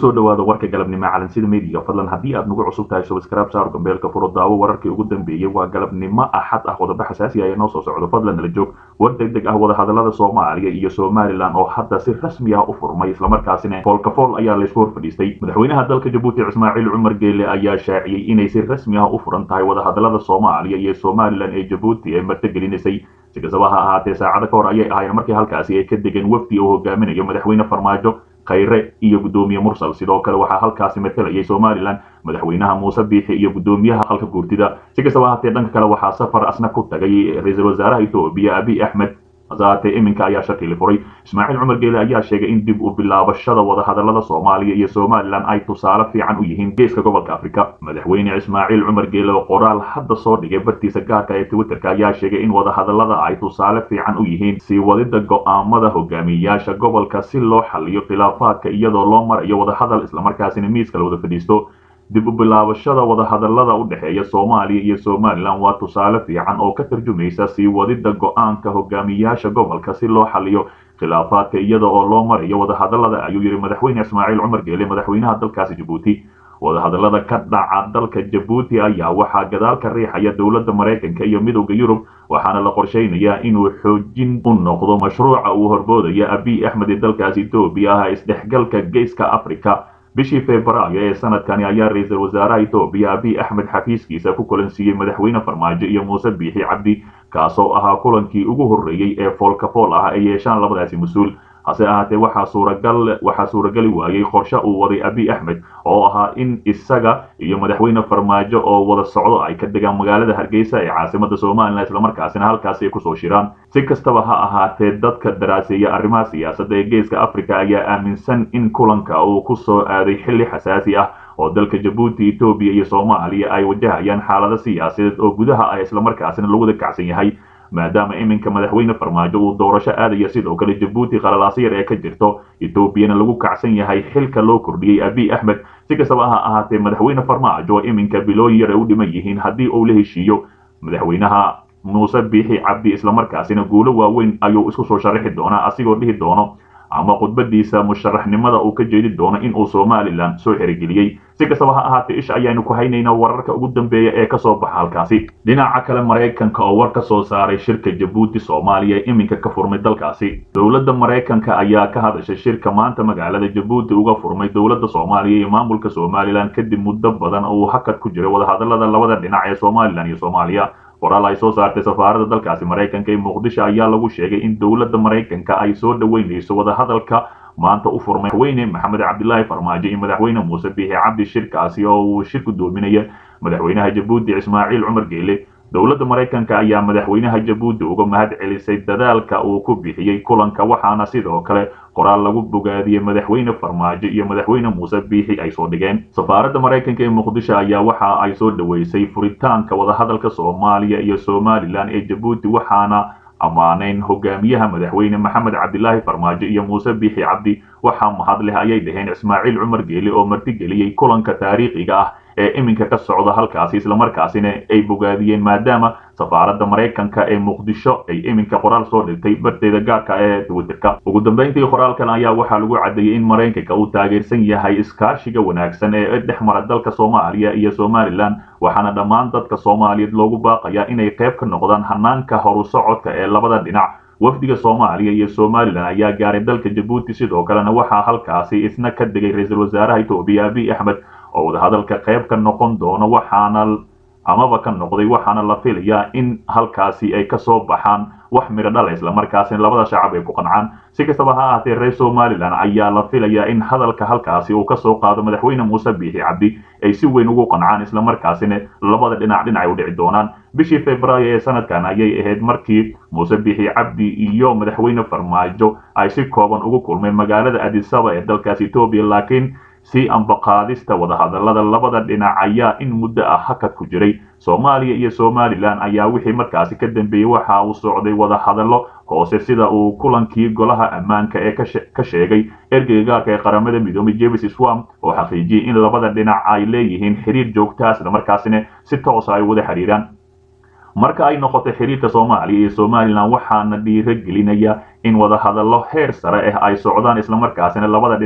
kusoo dhawaada warka galabnimo calansida meediga fadlan haddii aad nagu cusub tahay subscribe saar gambeelka furo daawo wararkii ugu dambeeyey waa galabnimo axad ah qodobo xasaasi ah ee noo soo socdo fadlan nala joog war deg deg ah wadahadalada soomaaliya iyo somalilan oo hadda si rasmi ah u furmay islamarkaasina foolkafool ayaa laysku hor fadhiistay madaxweynaha dalka jabuuti ismaaciil cumar geele ayaa shaaciyey inay si rasmi ah u furan tahay wadahadalada soomaaliya iyo somalilan ee jabuuti ee martigelinaysay si kastaba ha ahaatee saacado ka hor ayay ahayn markii halkaasi ay ka degeen wafdi oo hogaaminayo madaxweyne farmaajo khayre iyo guddoomiye mursal sidoo kale waxaa halkaasi matalayay somalilan madaxweynaha muuse biixi iyo guddoomiyaha halka guurtida si kastaba ahaatee dhanka kale waxaa safar asna ku tagay ra-iisul wasaaraha etoobiya abiy axmed hasaatee iminka ayaa shakili furay ismaaciil cumar geele ayaa sheegay in dib u bilaabashada wadahadalada soomaaliya iyo somalilan ay tusaale fiican u yihiin geeska gobolka afrika madaxweyne ismaaciil cumar geele oo qoraal hadda soo dhigay bartiisa gaarka ee twitterka ayaa sheegay in wadahadalada ay tusaale fiican u yihiin sii wadida go'aamada hogaamiyayaasha gobolka si loo xaliyo khilaafaadka iyadoo loo marayo wadahadal islamarkaasina miiska la wada fadhiisto dib u bilaabashada wadahadalada u dhexeeya soomaaliya iyo somalilan waa tusaale fiican oo ka tarjumaysa sii wadida go'aanka hogaamiyayaasha gobolka si loo xaliyo khilaafaadka iyada oo loo marayo wadahadalada ayuu yidhi madaxweyne ismaaciil cumar geele madaxweynaha dalkaasi jabuuti wadahadalada ka dhaca dalka jabuuti ayaa waxaa gadaal ka riixaya dowladda maraykanka iyo midowda yurub waxaana la qorshaynayaa inuu xoojin u noqdo mashruuca uu horboodaya abiy axmed ee dalkaasi etoobiya ah isdhexgalka geeska africa bishii febraayo ee sanadkani ayaa ra-iisul wasaaraha etoobiya abiy axmed xafiiskiisa ku kulansiiyey madaxweyne farmaajo iyo muuse biixi cabdi kaasoo ahaa kulankii ugu horreeyey ee foolkafool ah ay yeeshaan labadaasi mas-uul hase ahaatee waxaa suuragal waxaa suuragali waayey qorshe uu waday abiy axmed oo ahaa in isaga iyo madaxweyne farmaajo oo wada socdo ay ka degaan magaalada hargeysa ee caasimada somalilan islamarkaasina halkaasi ay kusoo shiraan si kastaba ha ahaatee dadka daraaseeya arrimaha siyaasadda ee geeska africa ayaa aaminsan in kulanka uu ku soo aaday xilli xasaasi ah oo dalka jabuuti etoobiya iyo soomaaliya ay wajahayaan xaalado siyaasadeed oo gudaha ah islamarkaasina lagu wada kacsan yahay maadaama iminka madaxweyne farmaajo uu doorasho aadaya sidoo kale jabuuti qalalaas yar ee ka jirto etoobiyana lagu kacsan yahay xilka loo kordhiyey abiy axmed si kastaba ha ahaatee madaxweyne farmaajo oo iminka bilooyin yar ay u dhiman yihiin haddii uu la heshiiyo madaxweynaha muuse biixi cabdi islamarkaasina guulo waaweyn ayuu isku soo sharaxi doonaa asigoo dhihi doono ama khudbadiisa musharaxnimada uu ka jeedi doono in uu somalilan soo xerigeliyey si kastaba ha ahaatee isha ayaanu ku haynaynaa wararka ugu dambeeya ee kasoo baxa halkaasi dhinaca kale maraykanka oo war ka soo saaray shirka jabuuti soomaaliya ee iminka ka furmay dalkaasi dowladda maraykanka ayaa ka hadashay shirka maanta magaalada jabuuti uga furmay dowladda soomaaliya iyo maamulka somalilan kadib muddo badan uu hakad ku jiray wadahadalada labada dhinac ee somalilan iyo soomaaliya qoraal ay soo saartay safaaradda dalkaasi maraykanka ee muqdisho ayaa lagu sheegay in dowladda maraykanka ay soo dhoweynayso wadahadalka maanta u furmay madaxweyne maxamed cabdilaahi farmaajo iyo madaxweyne muuse biixi cabdi shirkaasi oo uu shir gudoominaya madaxweynaha jabuuti ismaaciil cumar geele dowladda maraykanka ayaa madaxweynaha jabuuti uga mahad celisay dadaalka uu ku bixiyey kulanka waxaana sidoo kale qoraal lagu bogaadiyey madaxweyne farmaajo iyo madaxweyne muuse biixi ay soo dhigeen safaaradda maraykanka ee muqdisho ayaa waxa ay soo dhoweysay furitaanka wadahadalka soomaaliya iyo somalilan ee jabuuti waxaana ammaanayn hogaamiyaha madaxweyne maxamed cabdilaahi farmaajo iyo muuse biixi cabdi waxaa mahad leh ayay dhaheen ismaaciil cumar geele oo martigeliyey kulanka taariikhiga ah ee iminka ka socda halkaasi islamarkaasina ay bogaadiyeen maadaama safaaradda maraykanka ee muqdisho ay iminka qoraal soo dhigtay barteeda gaarka ee twitterka ugu dambeyntii qoraalkan ayaa waxaa lagu caddeeyey in maraykanka uu taageersan yahay iskaashiga wanaagsan ee dhex mara dalka soomaaliya iyo somalilan waxaana dhammaan dadka soomaaliyeed loogu baaqayaa inay qayb ka noqdaan hanaanka horu socodka ee labada dhinac wafdiga soomaaliya iyo somalilan ayaa gaaray dalka jabuuti sidoo kalena waxaa halkaasi isna ka degay ra-iisul wasaaraha etoobiya abiy axmed oo wadahadalka qayb ka noqon doono waxaana amaba ka noqday waxaana la filayaa in halkaasi ay kasoo baxaan wax midho dhala islamarkaasina labada shacab ay ku qancaan si kastaba ha ahaatee reer somalilan ayaa la filayaa in hadalka halkaasi uu kasoo qaado madaxweyne muuse biixi cabdi ay si weyn ugu qancaan islamarkaasina labada dhinac dhinac ay u dhici doonaan bishii febraayo ee sanadkan ayay ahayd markii muuse biixi cabdi iyo madaxweyne farmaajo ay si kooban ugu kulmeen magaalada adisaba ee dalkaasi etoobiya laakiin si ambaqaadista wadahadalada labada dhinac ayaa in muddo ah hakad ku jiray soomaaliya iyo somalilan ayaa wixii markaasi ka dambeeyey waxa uu socday wadahadallo hoose sida uu kulankii golaha ammaanka ee ka sheegay ergeyga gaarka ee qaramada midoomay james swam oo xaqiijiyey in labada dhinac ay leeyihiin xiriir joogtaa islamarkaasina si toosa ay wada xiriiraan marka ay noqotay xiriirka soomaaliya iyo somalilan waxaana dhiiro gelinaya in wadahadallo heer sare ah ay socdaan islamarkaasina labada dhinac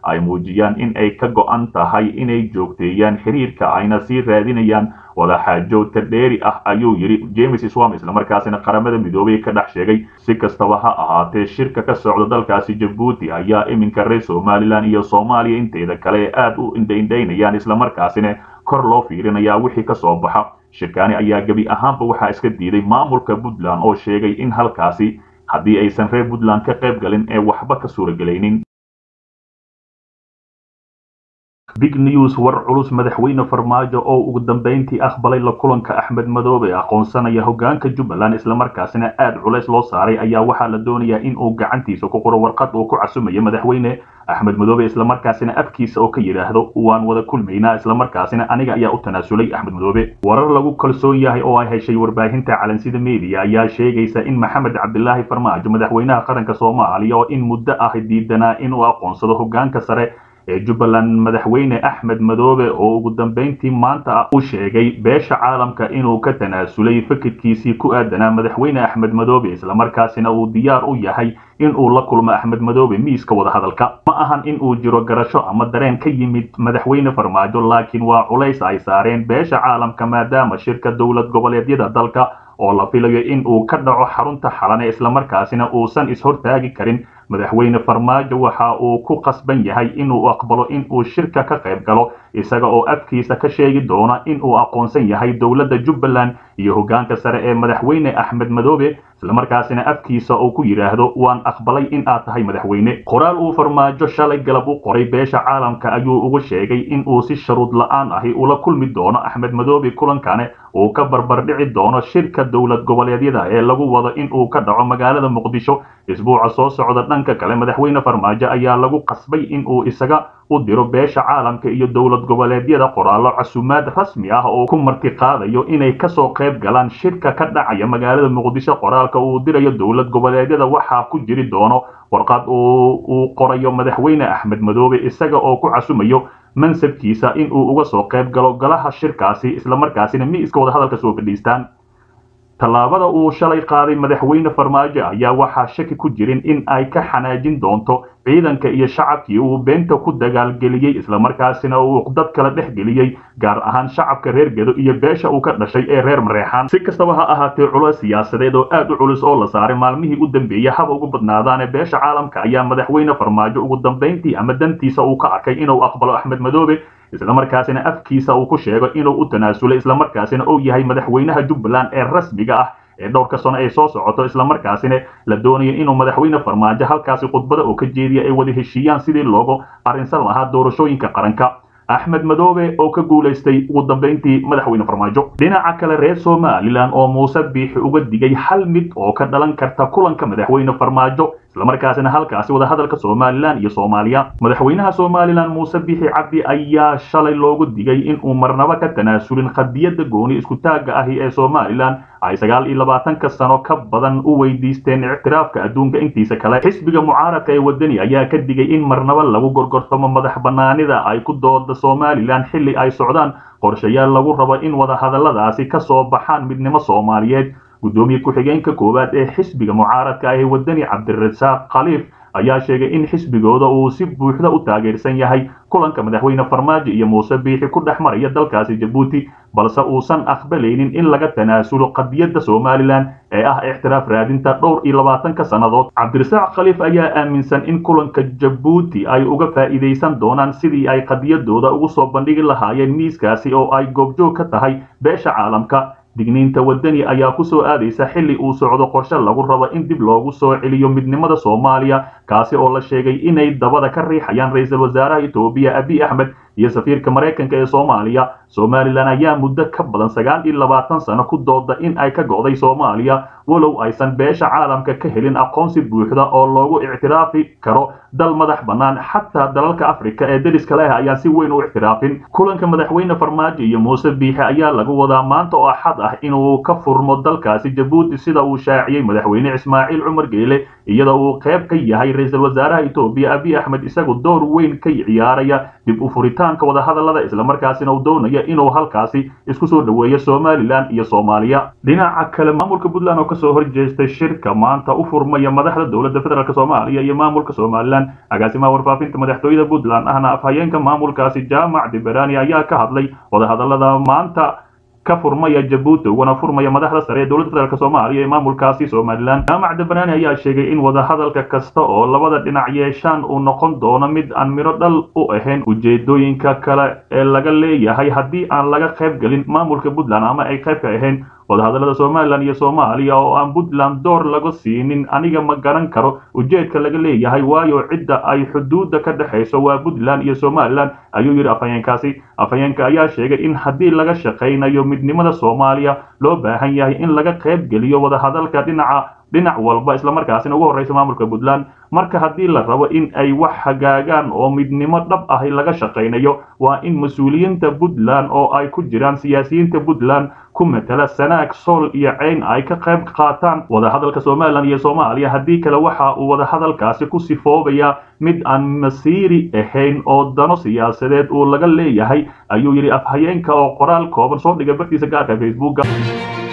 ay muujiyaan in ay ka go-an tahay inay joogteeyaan xiriirka ayna sii raadinayaan wadaxaajoodka dheeri ah ayuu yidhi james swam islamarkaasina qaramada midoobay ka dhex sheegay si kastaba ha ahaatee shirka ka socda dalkaasi jabuuti ayaa iminka reer somalilan iyo soomaaliya inteeda kale ee aad u indhaindhaynayaan islamarkaasina kor loo fiirinayaa wixii ka soo baxa shirkaani ayaa gebi ahaanba waxaa iska diiday maamulka puntland oo sheegay in halkaasi haddii aysan reer puntland ka qayb galin ee waxba ka suuragelaynin big news war culus madaxweyne farmaajo oo ugu dambeyntii aqbalay la kulanka axmed madoobe aqoonsanaya hogaanka jubbaland islamarkaasina aad culays loo saaray ayaa waxaa la doonayaa in uu gacantiisa ku qoro warqad uu ku casumayo madaxweyne axmed madoobe islamarkaasina afkiisa oo ka yidhaahdo waan wada kulmaynaa islamarkaasina aniga ayaa u tanaasulay axmed madoobe warar lagu kalsoon yahay oo ay heshay warbaahinta calansida media ayaa sheegaysa in maxamed cabdilaahi farmaajo madaxweynaha qaranka soomaaliya oo in muddo ah diidanaa inuu aqoonsado hogaanka sare ee jubbaland madaxweyne axmed madoobe oo ugu dambeyntii maanta u sheegay beesha caalamka inuu ka tanaasulay fikirkiisii ku aadanaa madaxweyne axmed madoobe islamarkaasina uu diyaar u yahay in uu la kulmo axmed madoobe miiska wadahadalka ma ahan in uu jiro garasho ama dareen ka yimid madaxweyne farmaajo laakiin waa culays ay saareen beesha caalamka maadaama shirka dowlad goboleedyada dalka oo la filayo in uu ka dhaco xarunta xalane islamarkaasina uusan ishortaagi karin madaxweyne farmaajo waxa uu ku qasban yahay inuu aqbalo in uu shirka ka qayb galo isaga oo afkiisa ka sheegi doona in uu aqoonsan yahay dowladda jubbaland iyo hogaanka sare ee madaxweyne axmed madoobe islamarkaasina afkiisa uu ku yidhaahdo waan aqbalay in aad tahay madaxweyne qoraal uu farmaajo shalay galab u qoray beesha caalamka ayuu ugu sheegay in uu si sharuud la-aan ahi ula kulmi doono axmed madoobe kulankane uu ka barbardhici doono shirka dowlad goboleedyada ee lagu wado in uu ka dhaco magaalada muqdisho isbuuca soo socda dhanka kale madaxweyne farmaajo ayaa lagu qasbay in uu isaga u diro beesha caalamka iyo dowlad goboleedyada qoraallo casumaad rasmi ah oo ku martiqaadayo inay kasoo qayb galaan shirka ka dhacaya magaalada muqdisho qoraalka uu dirayo dowlad goboleedyada waxaa ku jiri doono warqad uu qorayo madaxweyne axmed madoobe isaga oo ku casumayo mansabkiisa in uu uga soo qayb galo golaha shirkaasi islamarkaasina miiska wadahadalka soo fadhiistaan tallaabada uu shalay qaaday madaxweyne farmaajo ayaa waxaa shaki ku jirin in ay ka xanaajin doonto ciidanka iyo shacabkii uu beenta ku dagaalgeliyey islamarkaasina uu dad kala dhex geliyey gaar ahaan shacabka reer gedo iyo beesha uu ka dhashay ee reer mareexaan si kastaba ha ahaatee culeys siyaasadeed oo aad u culus oo la saaray maalmihii u dambeeyey haba ugu badnaadaane beesha caalamka ayaa madaxweyne farmaajo ugu dambayntii ama dantiisa uu ka arkay inuu aqbalo axmed madoobe islamarkaasina afkiisa uu ku sheego inuu u tanaasulay islamarkaasina uu yahay madaxweynaha jubbaland ee rasmiga ah ee dhowrka sano ay soo socoto islamarkaasina la doonayo inuu madaxweyne farmaajo halkaasi khudbada oo ka jeediya ay wada heshiiyaan sidii loogu arrinsan lahaa doorashooyinka qaranka axmed madoobe oo ka guulaystay ugu dambayntii madaxweyne farmaajo dhinaca kale reer somalilan oo muuse biixi uga digay hal mid oo ka dhalan karta kulanka madaxweyne farmaajo islamarkaasina halkaasi wadahadalka somalilan iyo soomaaliya madaxweynaha somalilan muuse biixi cabdi ayaa shalay loogu digay in uu marnaba ka tanaasulin qadiyadda gooni iskutaagga ahi ee somalilan ay sagaal iyo labaatanka sano ka badan u weydiisteen ictiraafka adduunka intiisa kale xisbiga mucaaradka ee wadani ayaa ka digay in marnaba lagu gorgortamo madax banaanida ay ku dooda somalilan xilli ay socdaan qorshayaal lagu rabo in wadahadalladaasi ka soo baxaan midnimo soomaaliyeed guddoomiye ku-xigeenka koowaad ee xisbiga mucaaradka ee wadani cabdirasaaq khaliif ayaa sheegay in xisbigooda uu si buuxda u taageersan yahay kulanka madaxweyne farmaajo iyo muuse biixi ku dhex maraya dalkaasi jabuuti balse uusan aqbalaynin in laga tanaasulo qadiyadda somalilan ee ah ictiraaf raadinta dhowr iyo labaatanka sannadood cabdirasaaq khaliif ayaa aaminsan in kulanka jabuuti ay uga faa'iidaysan doonaan sidii ay qadiyadooda ugu soo bandhigi lahaayeen miiskaasi oo ay goobjoog ka tahay beesha caalamka digniinta wadani ayaa ku soo aadaysa xilli uu socdo qorshe lagu rabo in dib loogu soo celiyo midnimada soomaaliya kaasi oo la sheegay inay dabada ka riixayaan ra-iisul wasaaraha etoobiya abiy axmed iyo safiirka maraykanka ee soomaaliya somalilan ayaa muddo ka badan sagaal iyo labaatan sano ku dooda in ay ka go'day soomaaliya walow aysan beesha caalamka ka helin aqoonsi buuxda oo loogu ictiraafi karo dal madax bannaan xataa dalalka afrika ee deriska leh ayaan si weyn u ictiraafin kulanka madaxweyne farmaajo iyo muuse biixi ayaa lagu wadaa maanta oo axad ah inuu ka furmo dalkaasi jabuuti sida uu shaaciyey madaxweyne ismaaciil cumar geele iyadoo uu qayb ka yahay ra-iisul wasaaraha etoobiya abiy axmed isagu door weyn ka ciyaaraya dib u furitaanka wadahadallada islamarkaasina uu doonaya inuu halkaasi isku soo dhoweeyo somalilan iyo soomaaliya dhinaca kale maamulka puntland oo kasoo horjeestay shirka maanta u furmaya madaxda dowladda federaalk soomaaliya iyo maamulka somalilan agaasimaha warfaafinta madaxtooyada puntland ahna afhayeenka maamulkaasi jaamac diberani ayaa ka hadlay wadahadalada maanta ka furmaya jabuuti uguna furmaya madaxda sare ee dowladda federaalk soomaaliya ee maamulkaasi somalilan jaamac dabarani ayaa sheegay in wadahadalka kasta oo labada dhinac yeeshaan uu noqon doono mid aan midho dhal u ahayn ujeedooyinka kale ee laga leeyahay haddii aan laga qayb gelin maamulka puntland ama ay qayb ka ahayn wadahadalada somalilan iyo soomaaliya oo aan puntland door laga siinin aniga ma garan karo ujeedka laga leeyahay waayo cidda ay xuduudda ka dhexayso waa puntland iyo somalilan ayuu yidhi afhayeenkaasi afhayeenka ayaa sheegay in haddii laga shaqaynayo midnimada soomaaliya loo baahan yahay in laga qayb geliyo wadahadalka dhinaca dhinac walba islamarkaasina ugu horreysa maamulka puntland marka haddii la rabo in ay wax hagaagaan oo midnimo dhab ahi laga shaqaynayo waa in mas-uuliyiinta puntland oo ay ku jiraan siyaasiyiinta puntland ku matala sanaag sool iyo ceyn ay ka qayb qaataan wadahadalka somalilan iyo soomaaliya haddii kale waxa uu wadahadalkaasi ku sifoobaya mid aan masiiri ahayn oo dano siyaasadeed uu laga leeyahay ayuu yidhi afhayeenka oo qoraal kooban soo dhigay bartiisa gaarka facebooka